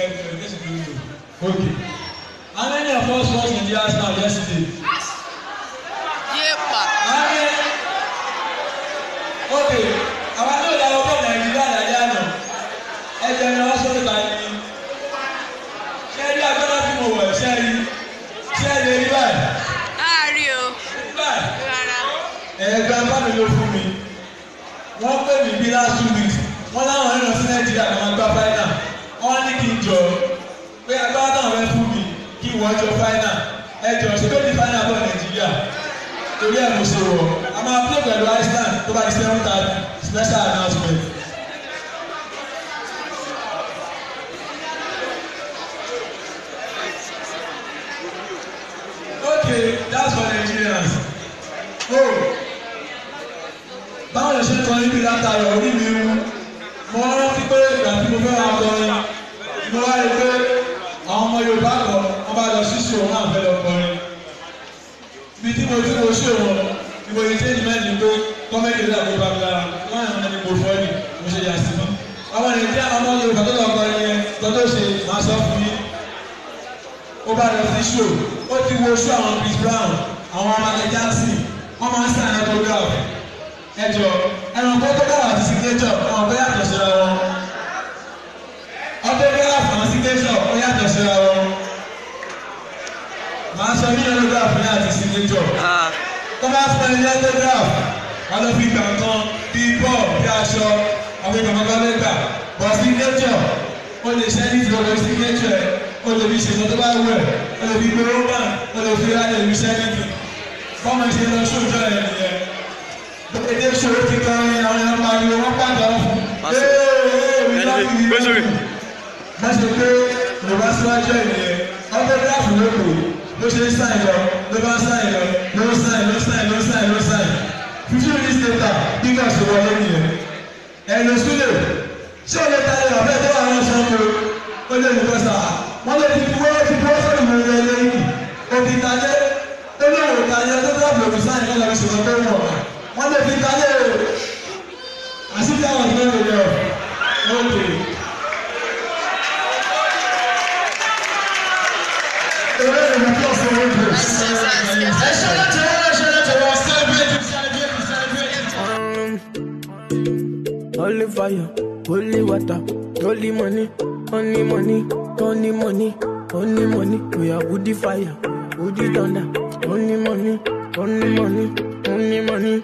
education to you. Okay. How many of us watched Nigeria's now yesterday? Yepa. How many? Okay. Àwọn náà lọ wọ́pọ̀ Nàìjíríà lálẹ́ àná. Ẹ jẹ́ ẹni wọ́n sọ́dọ̀ ta ni. Ṣé ẹ rí agbára tí mo wọ̀ ṣé ẹ rí? Ṣé ẹ lè rí báyìí? Láàárín o. Báyìí. Rárá. ẹ̀ẹ́dá bá mi ló fún mi wọ́n pè mí bí last two weeks wọ́n láwọn ẹ̀rọ sí nàìjíríà kan máa gba fáínà wọ́n ní kí n jọ pé agbára táwọn fẹ́ fún mi kí wọ́n jọ fáínà ẹ jọ ṣe tó di fáínà bọ̀ nàìjíríà torí ẹ̀ mo ṣe wọ̀ a máa play pẹ̀lú iceland tó bá di seven thirty special announcement. okay that's for nigerians. Oh báwo lè ṣe ń kọ níbi látàrí orí mi wú mo rántí pé ìgbà tí mo fẹ́ wá kọrin mo wá rí pé àwọn ọmọ Yorùbá kọ wọn bá lọ sí ṣò wọn náà fẹ́ lọ kọrin ibi tí mo ti mo ṣò wọn ni mo yẹ change mind ni pé kọ́mẹ́dì rẹ̀ àgbẹ̀ bàbá wọn yàn ní mo fọ́ ni mo ṣe yà sí mi àwọn Nàìjíríà ọmọ Yorùbá tó lọ kọrin yẹn tọ́tọ́ ṣe máa sọ fún yín ó bá lọ sí ṣò ó ti wo ṣò àwọn Chris Brown àwọn Michael Jackson wọ́n máa ń sàn autograph ẹjọ ẹranko tó bá wà ní signature àwọn ọbẹ yàtọ̀ síra wọn autograph àwọn signature ó yàtọ̀ síra wọn màá sọ ní autograph ní àti signature tó bá fún ẹni autograph wọn lọ fi gbà kan bí bọ́ọ̀ bí aṣọ àwọn ìgbà kankan lè gbà bọ̀ signature ó lè ṣe ní ìdúró signature ẹ̀ ó lè fi ṣètò tó bá wù ẹ̀ ó lè fi gbé roman ó lè fi rálẹ̀ ìlú sẹ́nìtì bọ́ọ̀mù ṣe lọ sóòjọ́ ẹ̀ nìyẹn èdè ṣòro ti kan ní àwọn ẹ̀rọ pariwo wọ́n pàdé ọ̀fun. gbèsòrè. má ṣe pé yorùbá síwájú ẹ̀ nìyẹn ọ̀tọ́gráfù ló kù ló ṣe ń sáìn lọ ló bá ń sáìn lọ ló ń sáìn ló ń sáìn ló ń sáìn ló ń sáìn. fífi minutes later bíkà ṣe wọlé nìyẹn. ẹ̀lò sílẹ̀ ṣé o lè ta ẹ̀rọ ọ̀fẹ́ tó wà lọ́sọ̀ ọ́n o lè mú kọ́sà wọ́n lè fi wọ́n fi wọ́n sọ̀rọ̀ mọ́ ẹ̀rọ lẹ́yìn òkè ìtàjẹ́ ó ní òwò ìtàjẹ́ tó dábò òkè sáìn kọ́ lọ́wọ́ ṣùgbọ́n tó wọ̀ wọ́n lè fi ìtàjẹ́ o àṣìṣe àwọn ìgbẹ́ rẹ̀ yọ ókè. Ewé ìrìn àti ọ̀sẹ̀ owó ìgbẹ́. Ẹ ṣe láti wọ́n ẹ ṣe láti wọ́n celebrate celebrate celebrate. Holy fire, holy water, holy money, only money, only money, only money. We are woody fire, woody thunder, only money, only money, only money.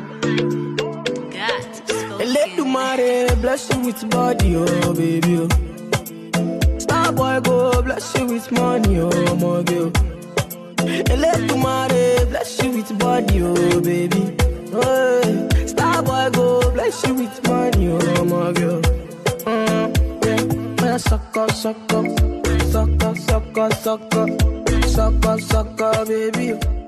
God. Let the mare bless you with body, oh baby. Oh. Star boy go bless you with money, oh my girl. Let the mare bless you with body, oh baby. Oh, star boy go bless you with money, oh my girl. Mm, yeah, man, suck up, suck up, suck up, suck up, suck up, suck up, suck up, baby.